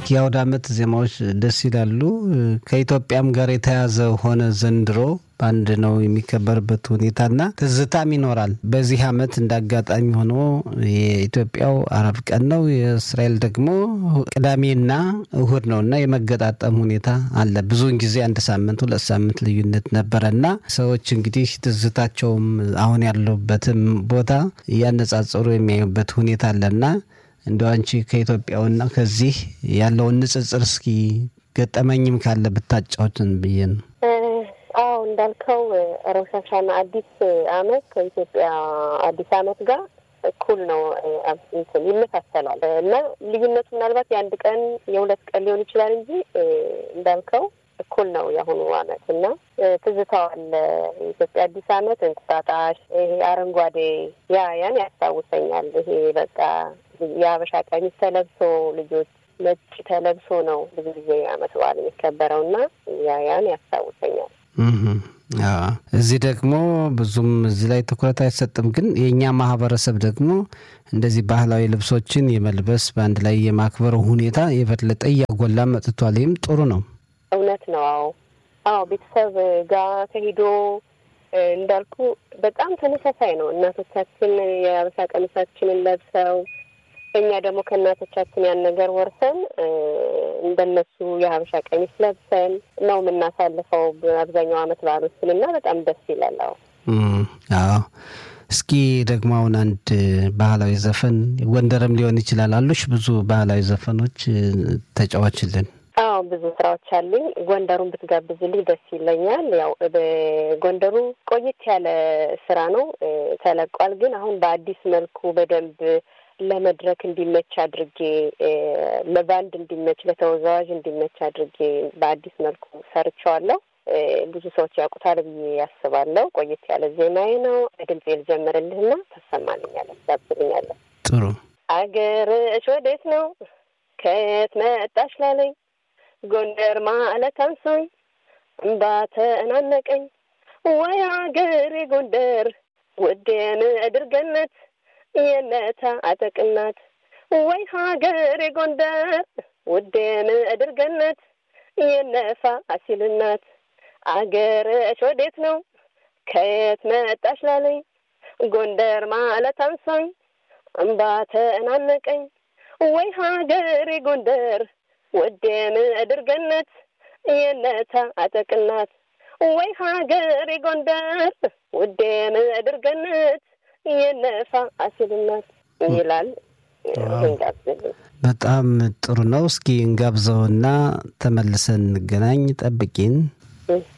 የአውደ ዓመት ዜማዎች ደስ ይላሉ። ከኢትዮጵያም ጋር የተያዘ ሆነ ዘንድሮ በአንድ ነው የሚከበርበት ሁኔታና ትዝታም ይኖራል። በዚህ ዓመት እንደ አጋጣሚ ሆኖ የኢትዮጵያው አረብ ቀን ነው፣ የእስራኤል ደግሞ ቅዳሜና እሁድ ነው እና የመገጣጠም ሁኔታ አለ። ብዙውን ጊዜ አንድ ሳምንት ሁለት ሳምንት ልዩነት ነበረና ሰዎች እንግዲህ ትዝታቸውም አሁን ያለበትም ቦታ እያነጻጸሩ የሚያዩበት ሁኔታ አለና እንደው አንቺ ከኢትዮጵያውና ከዚህ ያለውን ንጽጽር እስኪ ገጠመኝም ካለ ብታጫውትን ብዬ ነው። አዎ እንዳልከው ሮሽ ሀሻና አዲስ አመት ከኢትዮጵያ አዲስ አመት ጋር እኩል ነው፣ ይመሳሰላል እና ልዩነቱ ምናልባት የአንድ ቀን የሁለት ቀን ሊሆን ይችላል እንጂ እንዳልከው እኩል ነው የአሁኑ አመት እና ትዝታው አለ። የኢትዮጵያ አዲስ አመት እንቁጣጣሽ፣ ይሄ አረንጓዴ ያ ያን ያስታውሰኛል። ይሄ በቃ የሀበሻ ቀሚስ ተለብሶ ልጆች ነጭ ተለብሶ ነው ብዙ ጊዜ አመት በዓል የሚከበረው እና ያ ያን ያስታውሰኛል። እዚህ ደግሞ ብዙም እዚህ ላይ ትኩረት አይሰጥም። ግን የእኛ ማህበረሰብ ደግሞ እንደዚህ ባህላዊ ልብሶችን የመልበስ በአንድ ላይ የማክበር ሁኔታ የበለጠ እያጎላ መጥቷል። ይህም ጥሩ ነው። እውነት ነው። አዎ አዎ፣ ቤተሰብ ጋር ተሄዶ እንዳልኩ በጣም ተመሳሳይ ነው። እናቶቻችን የሀበሻ ቀሚሳችንን ለብሰው እኛ ደግሞ ከእናቶቻችን ያን ነገር ወርሰን እንደነሱ የሀበሻ ቀሚስ ለብሰን ነው የምናሳልፈው አብዛኛው አመት በዓሎችን እና በጣም ደስ ይላል። አዎ አዎ። እስኪ ደግሞ አሁን አንድ ባህላዊ ዘፈን ጎንደርም ሊሆን ይችላል አሉሽ ብዙ ባህላዊ ዘፈኖች ተጫዋችልን። አዎ ብዙ ስራዎች አሉኝ። ጎንደሩን ብትጋብዝልኝ ደስ ይለኛል። ያው በጎንደሩ ቆየት ያለ ስራ ነው ተለቋል። ግን አሁን በአዲስ መልኩ በደንብ ለመድረክ እንዲመች አድርጌ ለባንድ እንዲመች ለተወዛዋዥ እንዲመች አድርጌ በአዲስ መልኩ ሰርቸዋለሁ። ብዙ ሰዎች ያውቁታል ብዬ ያስባለሁ። ቆየት ያለ ዜማዬ ነው። ድምፅ ልጀምርልህና ታሰማልኛለህ፣ ታብስልኛለህ። ጥሩ አገርሽ ወዴት ነው ከየት መጣሽ ላለኝ ጎንደር ማለት አንሶኝ እምባ ተናነቀኝ ወይ አገሬ ጎንደር ውዴ ምድር ገነት የነታ አጠቅናት ወይ ሀገሬ ጎንደር ውዴ ምድር ገነት የነፋ አሲልናት አገርሽ ወዴት ነው ከየት መጣሽ ላለኝ ጎንደር ማለት አንሶኝ እምባ ተናነቀኝ ወይ ሀገሬ ጎንደር ውዴ ምድር ገነት የነታ አጠቅናት ወይ ሀገሬ ጎንደር ውዴ ምድር ገነት የነፋ አሲልናት ይላል። በጣም ጥሩ ነው። እስኪ እንጋብዘውና ተመልሰን እንገናኝ። ጠብቂን።